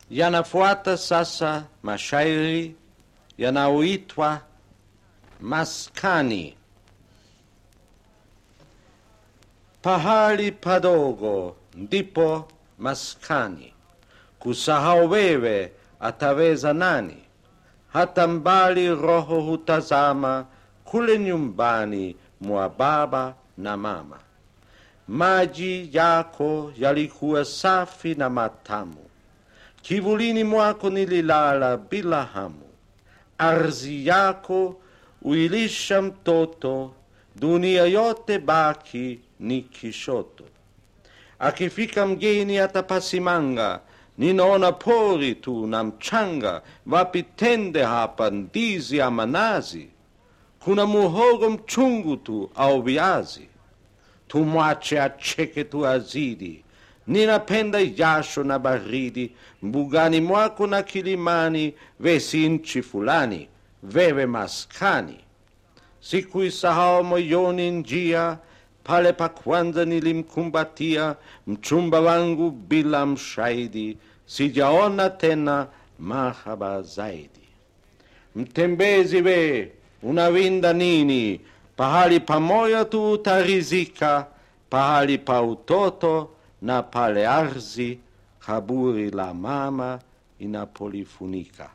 Yanafuata sasa mashairi yanayoitwa maskani. Pahali padogo ndipo maskani, kusahau wewe ataweza nani? Hata mbali roho hutazama kule nyumbani mwa baba na mama. Maji yako yalikuwa safi na matamu, kivulini mwako nililala bila hamu. Ardhi yako uilisha mtoto, dunia yote baki ni kishoto. Akifika mgeni atapasimanga, ninaona pori tu na mchanga, wapi tende hapa, ndizi ama nazi? Kuna muhogo mchungu tu au viazi? Tumwache acheke tu azidi, ninapenda jasho na baridi, mbugani mwako na kilimani, wesi nchi fulani, wewe maskani. Sikuisahau moyoni njia pale pa kwanza nilimkumbatia mchumba wangu bila mshahidi, sijaona tena mahaba zaidi. Mtembezi we, unawinda nini? Pahali pamoja tu utarizika, pahali pa utoto na pale ardhi kaburi la mama inapolifunika.